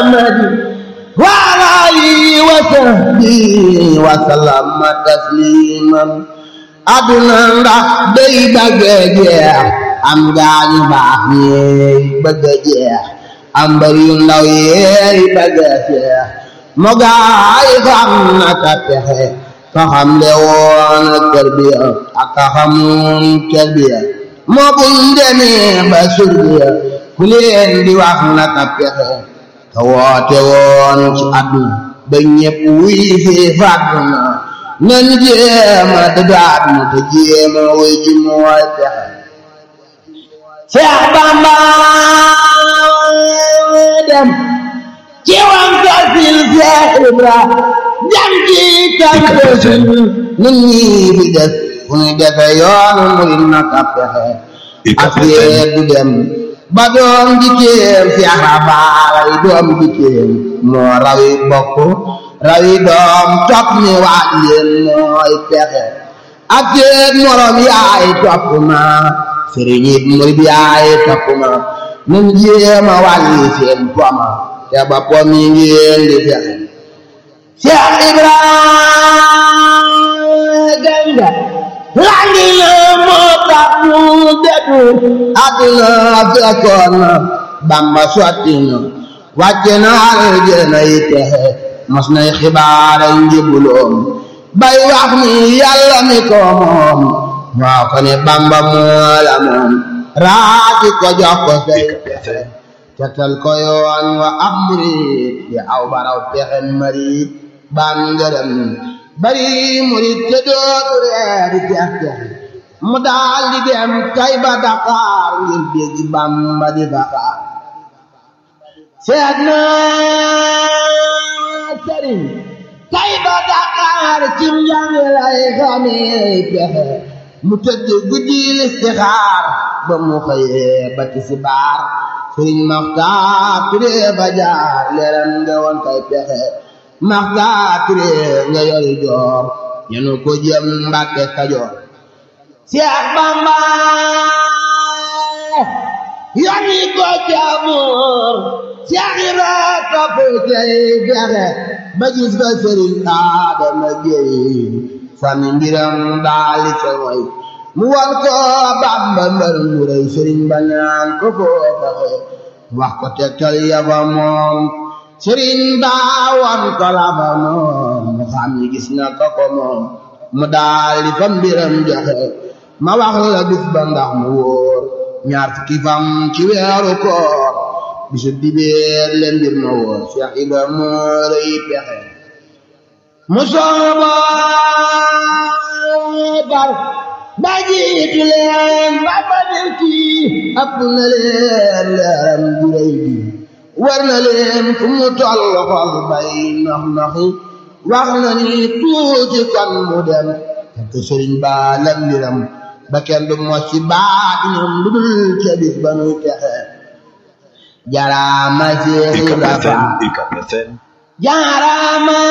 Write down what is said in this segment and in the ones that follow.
محمد وعلى آله وصحبه وسلم تسليما aduna ndax day bëgg a jeex am gaañu baax ñeey bëgg a jeex am mbër yu ndaw yeey bëgg a jeex mo gaay xam na ka pexe ka xam le woon kër bi ak ka xamoon kër bi moo buñ demee ba surbiya ku leen di wax na ka pexe ka woote woon ci àdduna ba ñépp wuy fi fàdduna nan jéema dadaat mu te jéema way ji mooy pexe Seex Bamba dem ci wan tasil Seex Ibra dem ci tankosin nun ñii fi des fu ñu defe yoonu murid na ka pexe affaire du dem ba doom jikkéem Seex Rafaal doom jikkéem moo rawi bokk rawi doom topp ni waat leen mooy pexe ak teeg morom yaay topp ma sëriñ it murid yaay topp ma nun jéema wàlli seen poma te ba pom yi ngeen di fexe Seex Ibrahima Ganga langi na moo tax mu dedu àdduna fekkoon na Bamba sotti na wàcce na aljana yi texe mos nay xibaara njëbuloom bay wax ni yàlla mi ko moom moo ko ne bamba moo la moom raaki ko jox ko say pexe tetal ko yoon wa ab murit ya aw baraw pexe marit ban ngërëm bari murit te dootu reeri tex tex mu daal di dem tay ba Dakar ngir dégg bamba di faxaar seet naa sëriñ tay ba Dakar cim njàng lay xamee pexe mu tëdd guddi listixaar ba mu xëyee ba tisbaar sëriñ Maxtaar Ture ba jaar leeram nga woon kay pexe Maxtaar Ture nga yori joor yenu ko jëm Mbàkke Kajoor Seex Bamba yoni ko jaamur Seex Ibra topp cay pexe ba gis ba sëriñ Adama Géey sànni mbiram daali ca way mu wan ko Bàmba mbër mu rëy sëriñ ba ñaan ko foo fexe wax ko tegtal ya fa moom sëriñ ba wan ko la fa moom mu xam ni gis na ko ko moom mu daali fa mbiram joxe ma wax la bis ba ndax mu wóor ñaar fukki fam ci weeru koor bisu dibeer leen mbir ma wóor Cheikh Ibra moo rëy pexe mu sooba bar ba jiitu leen ba ba dem kii ëpp na leen leeram bu rëy bi war na leen fu mu toll xol bay nox noxi wax na ni tuuti kon mu dem fekk sëriñ ba lam mbiram ba kenn du mos ci baat ñoom lu dul ca bis ba nuy texe jaaraama Seex Ibra Faal jaaraama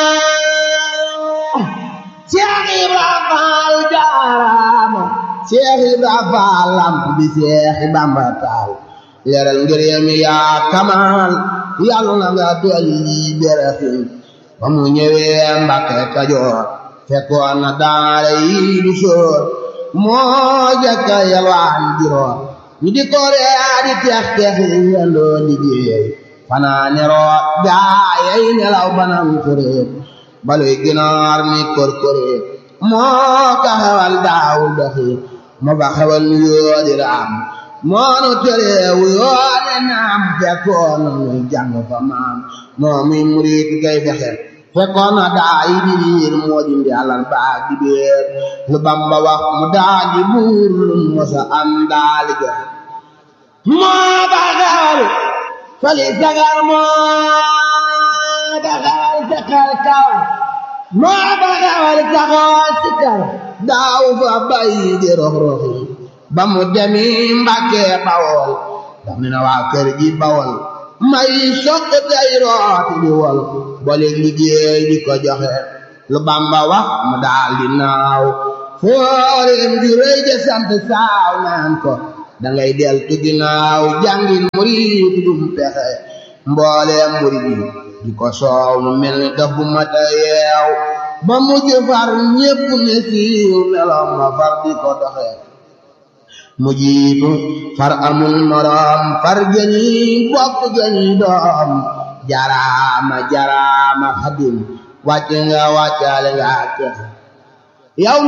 Seex Ibra Faal jaaraama Seex Ibra Faal lamp bi Seex Bamba taal leeral ngërëm yaa kamaal yàlla na nga dolli berafin ba mu ñëwee Mbàkke Kajoor fekkoon na daara yi du soor moo jëkka yalwaan juróom ñu di ko ree di tex tex yendoo liggéey fanaa neroot gaayay nelaw banam kuréet baluy ginaar mi korkoréet moo ka xewal daawul doxi moo ba xewal nu yoodi raam moo nu tereewu yoode naam fekkoon na nuy jàng fa maam moo muy murit gay fexe fekkoon na daa yi di riir moo dindi alal baag di béer lu Bamba wax mu daa di buur lu mosa am daali jox moo ba xewal fali sagar moo ba xewal saxal kaw moo ba xewal saxoo sikar daaw fa bàyyi di rox roxi ba mu demi Mbàkke Bawol daf ne na waa kër gi Bawol may sokk day rooti di wol boole liggéey di ko joxe lu Bamba wax mu daal di naaw fooreem di rëy de sant saaw naan ko dangay del tu ginnaaw jàngin murid dum pexe mbooleem murid yi di ko soow mu mel ni daf bu mata yeew ba mujj far ñépp ne siiw meloom ma far di ko doxe mu jiitu far amul moroom far gëni bokk gëni doom jaraama jaraama xadim wàcc nga wàccaale nga texe yow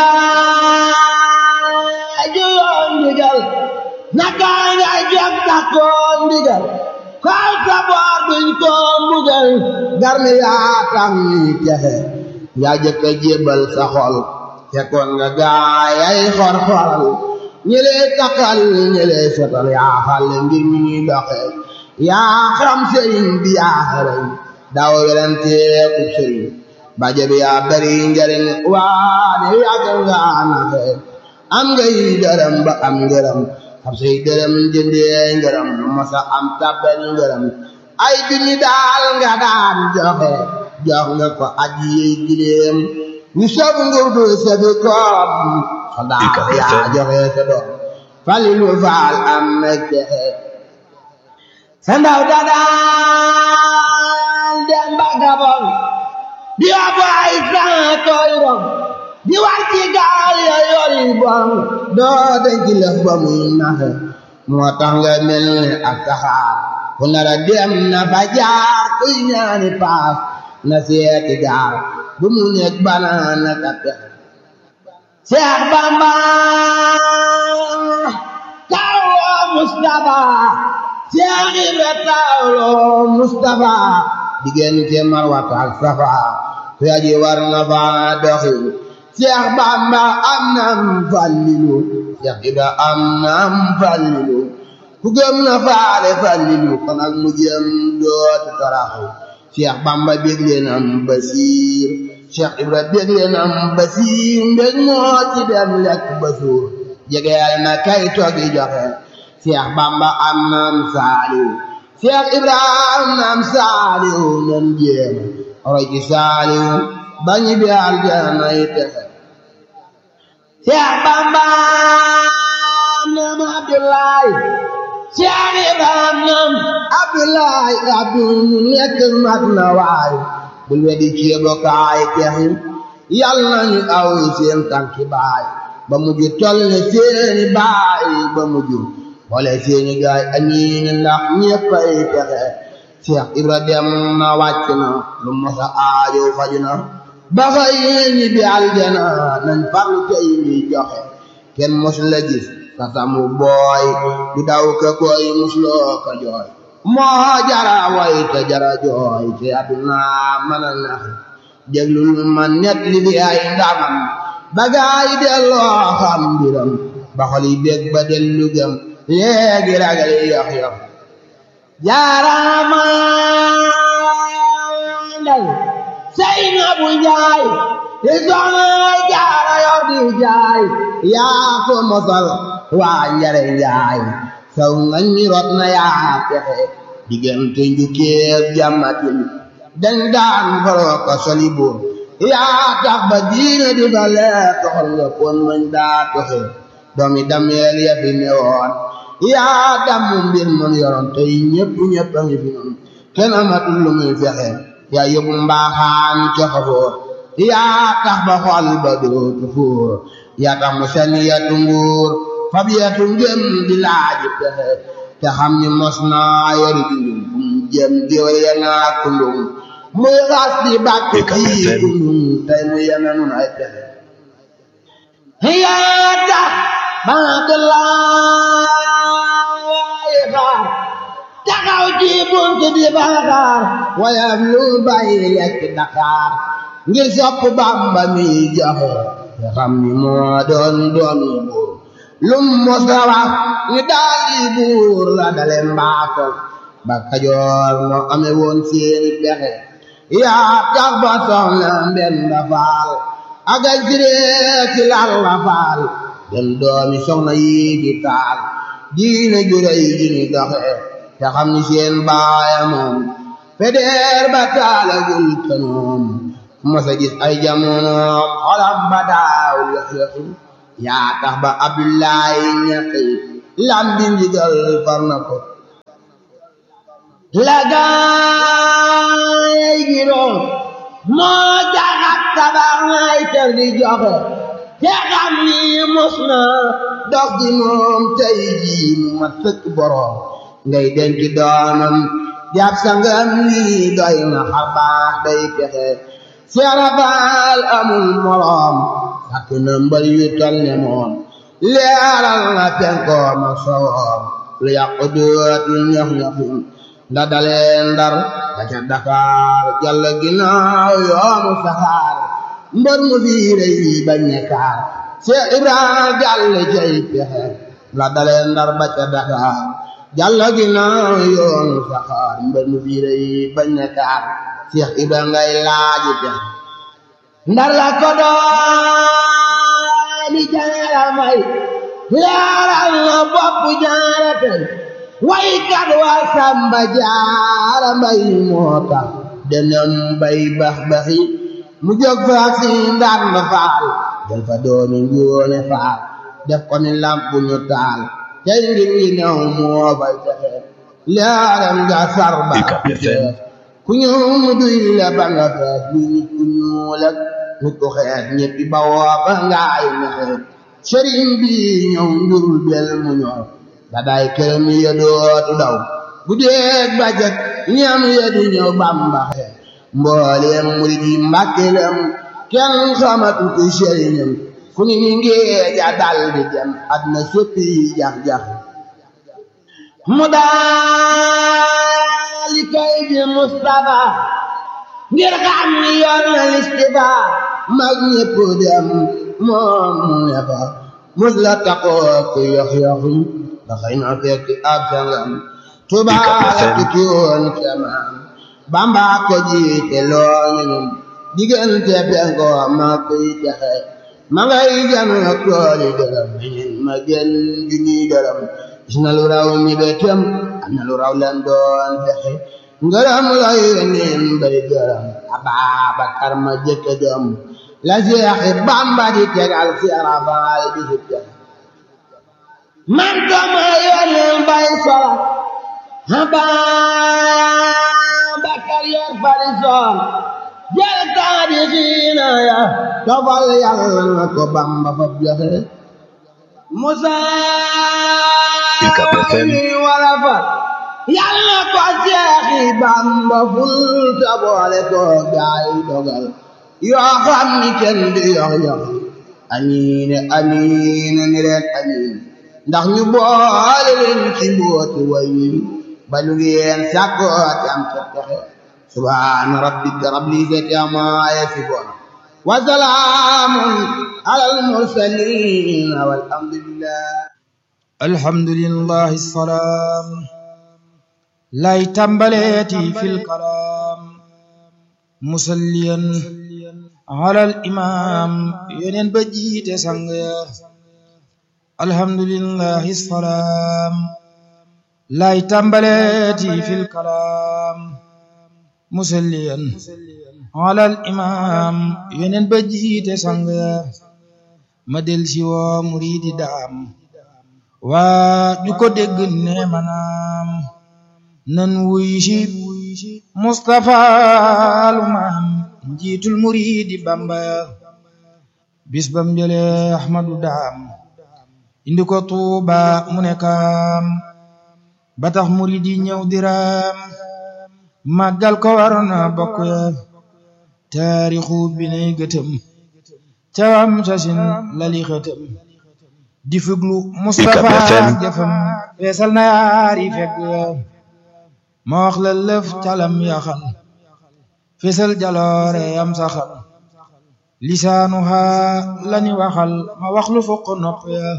mosulaa juyoon ndigal naka nga jog takkoon ndigal kaw sa boor duñ ko mbugal garmi yaa tax ñuy texe yaa jëkk a jébbal sa xol fekkoon nga gaayay xor-xoral ñi lay takkal ñi lay sotal yaa xale ngir mi ñuy doxe yaa xam sëriñ bi yaa xarañ daaw weranteeku sëriñ baje bi yaa bari njariñ waane yàgg nga naxe am ngay dërëm ba am ngërëm xam say dërëm jëndee ngërëm masa am tabbal ngërëm ay junni daal nga daan joxe jox nga ko aji yey gileem ñu soog nguur du safi koom soldaar yaa joxe sa doom falilu faal am na texe sa ndaw da daan dem ba Gabon di yóbbu ay sang koy rom di war ci gaal ya yori bon doo denc lëf ba muy naxe moo tax nga mel ni ak saxaar ku nar a dem na fa jaar kuy ñaani paas na seeti gaar bu mu nekk banaana ka tex Seex Bamba tawloo Mustafa Seex Ibra tawloo Mustafa diggante Marwata ak Safa ku yaji war na fa doxi Seex Bamba am nam Fallilu Seex Ibra am nam Fallilu ku gëm na faale Fallilu kon ak mu jëm dootu taraxu Seex Bamba bégle nam Basiir Seex Ibra bégle nam Basiir mbég moo ci dem lekk ba suur jegeel na kay toogi joxe Seex Bamba am nam Saaliw Seex Ibra am nam Saaliw nan jéem roy ci Saaliw bañi bi aljana yi texe Seex Bamba nam Abdoulaye Seex Ibra nam Abdoulaye Abdul nekk mat na waay bul wedi ceebo kaay texi yal nañu aw seen tànki baay ba mujj tol ne seeni baay ba mujj boole seeni gaay amiin ndax ñeppay texe Seex Ibra dem na wàcc na lu mosa aajo faju na ba xëy ñi bi aljana nañ farlu tey mi joxe kenn mos la gis sa samu booy du daw ka koy musloo ka jooy moo jara way te jara jooy te àdduna mën a nax déglul ma net li fi ay ndamam bagaay delloo xam mbiram ba xol yi bég ba dellu gëm léegi ragal yox yox jaarama ndey sey na bu njaay di soxna jaara yor di jaay yaa ko mosal waa njare njaay saw nga ñi rot na yaa texe diggante njukkeeb jàmmatin dañ daan faroo ko soli buur yaa tax ba diine di fa leer toxal nga pon mañ daa toxe doomi dameel ya fi newoon yaa damm mbir man yoroon tey ñépp ñépp a ngi fi noonu kenn amatul lu muy fexe yaa yóbbu mbaaxaan coxa foor yaa tax ba xol ba dootu fuur yaa tax mu seni yatu nguur fab yatu ngëm di laaji pexe te xam ni mos naa yori dundum fu mu jëm géwél ya naa kundum muy xas di bàkk ci kundum tey mu yeme nun ay pexe yaa tax ba de laay xaar taxaw ci bunt di baxaar wayam lu bàyyi lekk Dakar ngir sopp Bàmba mi joxe te xam ni moo doon doomi buur lum mosa wax ni daal di buur la dale mbaako ba Kajoor moo ame woon seeni pexe yaa tax ba soxna Mbenda Faal agay siree ci lal la faal dem doomi soxna yi di taal diine juray ji ni doxe te xam ni seen baaya moom fedeer ba taalagul kanoom mosa gis ay jamonoom xolam ba daaw yox-yoxi yaa tax ba Abdullahi ñaqi lam bi ndigal far na ko la gaay gi doon moo jaxat tabax ngay kër di joxe te xam ni mos na dox di moom tey jii mu mat sëkk boroom ngay denc doomam jàpp sangam lii doy na xar baax day pexe seera faal amul moroom ak na mbal yu tol ne moom leeral na penkoom ak sowoom lu yàqu dootul ñox ñoxim nda dalee ndar ba ca Dakar jàll ginnaaw yoonu saxaar mbër mu fiire yi bañ ne kaar Seex Ibrahima jàll cay pexe la dalee ndar ba ca Dakar jàll ginnaaw yoonu saxaar mbër mu fiire yi bañ ne kaar Seex Ibrahima ngay laaji pexe ndar la ko dooni jaara may leeral na bopp jaara tey waykat wa samba jaara mbay moo tax denem bay bax baxi mu jóg fa si ndar na faal del fa doomi njoone faal def ko ni lamp ñu taal tey ngir ngi new moo bay texe leeram nga sar ba ku ñëw mu duy la ba nga fees lu nit ku ñuul ak nit ku xees ñëppi ba woo ba ngaay nexe sëriñ bi ñëw njurul bel mu ñor da day këram ya dootu daw bu dee bajat ñam ya du ñëw bambaxe mbooleem murid yi mbàkkelam kenn xamatu ko sëriñam fu ni ni ngeeja dal di dem adna soppi jax-jax mu daali koy bi Mustafa ngir xam ni yoon na listifa mag ñépp dem moom mu ne fa mus la taxoo ku yox yoxi ba xëy na fekk ab sangam tubaab tukki woon kemaam bamba ko jiite looñu ñum diggante penko ma kuy texe ma ngay janu tooli dërëm ñin ma gën junniy dërëm gis na lu raw ñi be tem am na lu raw leen doon fexe ngërëm lay neen bay gërëm Ababakar ma jëkk gëm la Seexi Bamba di tegal si arafaal bi si texe man kama yónneen bay sola Ababakar yor fari sol jël taadi xiina ya tofal yàlla na ko Bamba fa joxe Musa ni wala fa yàlla ko Seexi Bamba ful ta boole ko gaay dogal yoo xam ni kenn du yox yox amiin amiin ni leen amiin ndax ñu boole leen ci mbooti way wi ba lu ngeen sàkkoo te am ca texe subhaana rabbika rabbil izzati ammaa yasifuun wa salaamun alal mursaliin walhamdulillah alhamdulillahi salaam lay tàmbaleeti fil kalaam musalliyan alal imaam yeneen ba jiite sang ya alhamdulillahi salaam lay tàmbaleeti fil kalaam musalliyan alal imaam yeneen ba jiite sang ya ma del si woo muriidi daam waa ju ko dégg ne manaam nan wuy si Mustafa lu maam njiitul muriidi Bamba bis bam jële Ahmadu daam indi ko Tuuba mu ne kaam ba tax muriidi ñëw diraam màggal ko waroon na bokk ya taarixu bi nay gëtëm cawam sasin lali xëtëm di fuglu Mustafa jëfam feesal na yaari fekk ma wax la lëf calam yaxal feesal jaloore yam saxal lisaanuha lani waxal ma wax lu fokk nopp ya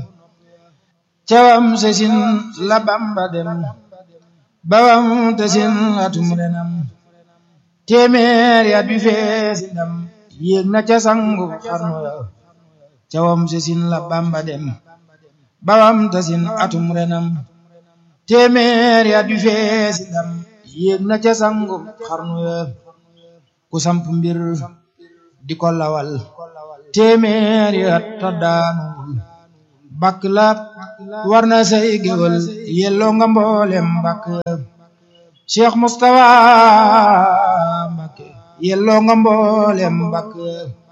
cawam sasin la Bamba dem bawam tasin atum renam téeméer ya bi feesi ndam yéeg na ca sangu xarnu ya cawam sasin la Bamba dem bawam tasin atum renam téeméer ya du feesi ndam yéeg na ca sangu xarnu ya ku samp mbir di ko lawal téeméer ya ta daanuwul bakk la war na say géwal yelloo nga mboolem bakk ya Cheikh Moustapha Mbacké yelloo nga mboolem Mbacké